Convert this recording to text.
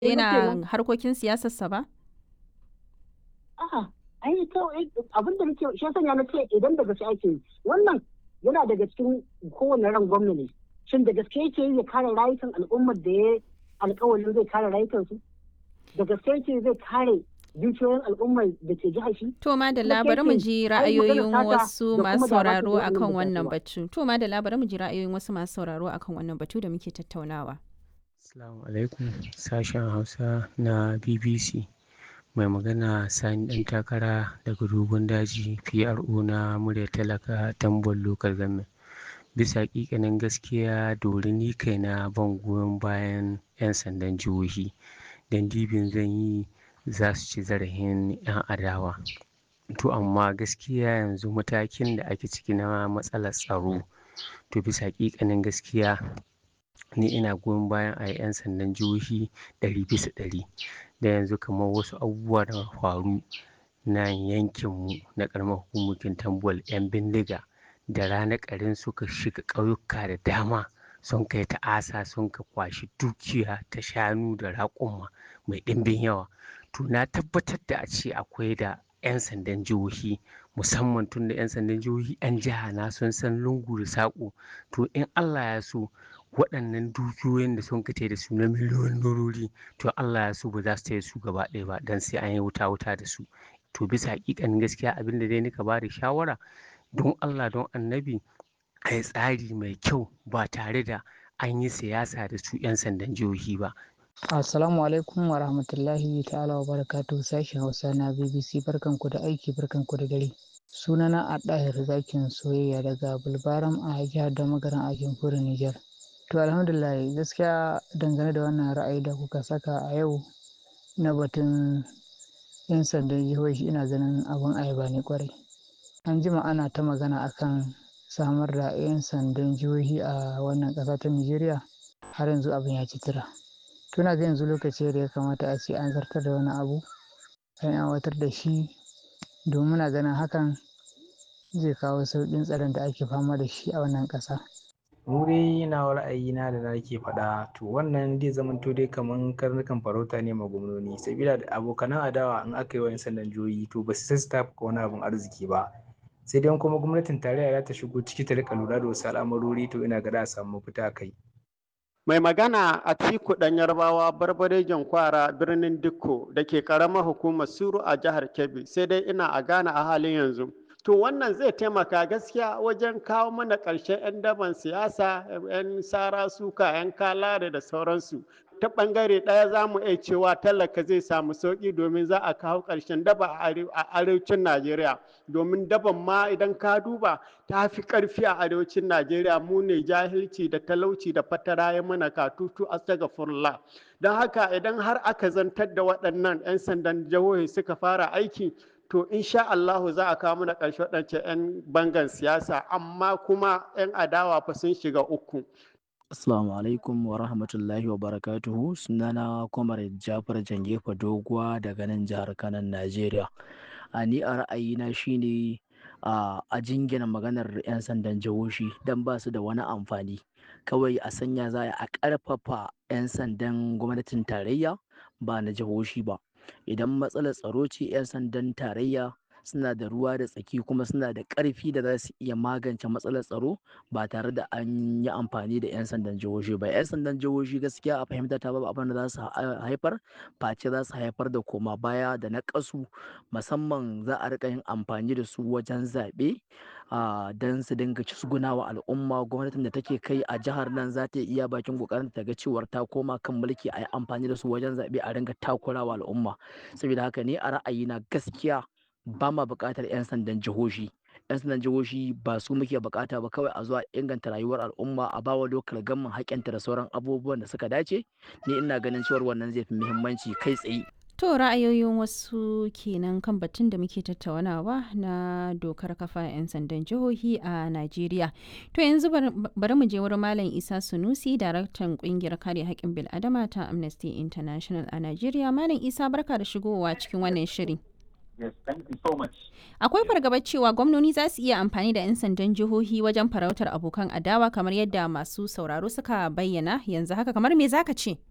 daina harkokin siyasarsa ba? A'a, ai kawai abin da nake shi sanya na ce idan da gaske ake yi wannan yana daga cikin kowane ran gwamna ne. Shin da gaske yake yi ya kare rayukan al'ummar da ya alƙawarin zai kare rayukansu? Da gaske yake zai kare dukiyoyin al'ummar da ke jihar shi? To ma da labarin mu ji ra'ayoyin wasu masu sauraro akan wannan batu. To ma da labarin mu ji ra'ayoyin wasu masu sauraro akan wannan batu da muke tattaunawa. Assalamu alaikum sashen Hausa na BBC. Mai magana Sani ɗan takara daga dogon daji PRO na murya talaka tambon local government. Bisa ƙiƙanin gaskiya dori ni kaina ban goyon bayan 'yan sandan jihohi. Dan dibin zan yi za su ci zarafin 'yan adawa. To amma gaskiya yanzu matakin da ake ciki na matsalar tsaro. To bisa ƙiƙanin gaskiya ni ina goyon bayan a yi 'yan sandan jihohi ɗari bisa ɗari. Da yanzu kamar wasu abubuwa da faru na yankinmu na ƙaramar hukumar Tambol 'yan bindiga da rana ƙarin suka shiga ƙauyuka da dama sun kai ta'asa sun ka kwashi dukiya ta shanu da raƙuma mai ɗimbin yawa. To na tabbatar da a ce akwai da 'yan sandan jihohi musamman tun da 'yan sandan jihohi 'yan jiha na sun san lungu da saƙo. To in Allah ya so waɗannan dukiyoyin da sun kace da su na miliyoyin dorori to Allah ya so ba za su taya su gaba ɗaya ba dan sai an yi wuta wuta da su. To bisa haƙiƙanin gaskiya abin da dai nika ba da shawara don Allah don annabi a yi tsari mai kyau ba tare da an yi siyasa da su 'yan sandan jihohi ba. Assalamu alaikum wa rahmatullahi ta'ala wa barakatuhu sashen Hausa na BBC barkanku da aiki barkanku da dare. Sunana a ɗahir zakin soyayya daga Bulbaram a jihar da magaran a jamhuriyar Nijar. To alhamdulillah gaskiya dangane da wannan ra'ayi da kuka saka a yau na batun 'yan sandan jihohi ina ganin abin ayaba ne kwarai. An jima ana ta magana akan samar da 'yan sandan jihohi a wannan ƙasa ta Nijeriya har yanzu abin ya ci tura. Tuna ga yanzu lokaci da ya kamata a ce an zartar da wani abu an aiwatar da shi domin muna ganin hakan zai kawo sauƙin tsaron da ake fama da shi a wannan ƙasa. mu dai na ra'ayina da nake faɗa to wannan zai zamanto dai kaman karnukan farauta ne ma gwamnoni sabila da abokanan adawa in aka yi wa 'yan sandan jihohi to ba su sai su tafuka wani abin arziki ba sai dai kuma gwamnatin tarayya za ta shigo ciki ta rika lura da wasu al'amarori to ina ga za a samu mafita kai Mai magana a Tiku ɗan Yarbawa barbarejan kwara birnin Dikko da ke ƙaramar hukumar Suru a jihar Kebbi sai dai ina a Ghana a halin yanzu. To wannan zai taimaka gaskiya wajen kawo mana ƙarshen 'yan daban siyasa, 'yan sara suka, 'yan kalare da sauransu. Ta ɓangare ɗaya za mu iya cewa talaka zai samu sauƙi domin za a kawo ƙarshen daba a arewacin Najeriya. Domin daban ma idan ka duba ta fi ƙarfi a arewacin Najeriya mu ne jahilci da talauci da fatara ya mana katutu astagfirullah. Don haka idan har aka zantar da waɗannan 'yan sandan jihohi suka fara aiki to insha Allahu za a kawo mana ƙarshe waɗancan 'yan bangan siyasa amma kuma 'yan adawa fa sun shiga uku. Assalamu alaikum wa rahmatullahi wa barakatuhu sunana Kwamar Jafar Jangefa Doguwa daga nan jihar Kanan Najeriya. A ni a ra'ayina shine a jingina maganar 'yan sandan jihohi don ba su da wani amfani. Kawai a sanya za a ƙarfafa 'yan sandan gwamnatin tarayya ba na jihohi ba. Idan matsalar tsaro ce 'yan sandan tarayya suna da ruwa da tsaki kuma suna da ƙarfi da za su iya magance matsalar tsaro ba tare da an yi amfani da 'yan sandan jihohi ba 'yan sandan jihohi gaskiya a fahimta ta babu abin da za su haifar face za su haifar da koma baya da na ƙasu musamman za a rika yin amfani da su wajen zaɓe don su dinga wa al'umma gwamnatin da take kai a jihar nan za ta iya bakin kokarin ta ga cewar ta koma kan mulki a yi amfani da su wajen zaɓe a ringa takurawa al'umma saboda haka ne a ra'ayina gaskiya ba ma buƙatar 'yan sandan jihohi 'yan sandan jihohi ba su muke buƙata ba kawai a zuwa inganta rayuwar al'umma a bawa lokal gamman haƙƙinta da sauran abubuwan da suka dace ni ina ganin cewar wannan zai fi muhimmanci kai tsaye To ra'ayoyin wasu kenan kan batun da muke tattaunawa na dokar kafa 'yan sandan jihohi a Najeriya. To yanzu bari mu je wurin Malam Isa Sunusi, daraktan kungiyar kare haƙƙin bil'adama ta Amnesty International a Najeriya. Malam Isa barka da shigowa cikin wannan shiri. Yes, thank you so much. Akwai fargabar cewa gwamnoni za su iya amfani da 'yan sandan jihohi wajen farautar abokan adawa kamar yadda masu sauraro suka bayyana yanzu haka kamar me zaka ce?